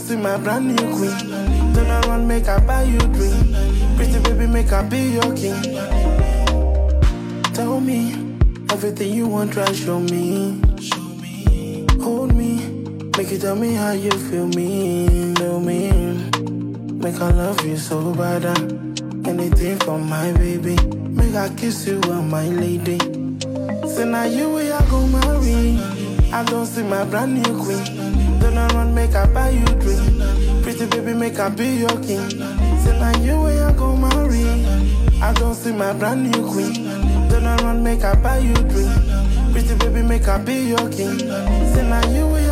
see my brand new queen. Turn around, make I buy you drink. Pretty baby, make I be your king. Tell me everything you want, try show me. Hold me, make you tell me how you feel me. Know me, make I love you so bad. uh. Anything for my baby, make I kiss you, uh, my lady. Say now you way I go marry. I don't see my brand new queen. Turn around, make I buy you drink. Pretty baby, make I be your king. Say now you way I go marry. I don't see my brand new queen. Turn around, make I buy you drink. Pretty baby, make I be your king. Say now you way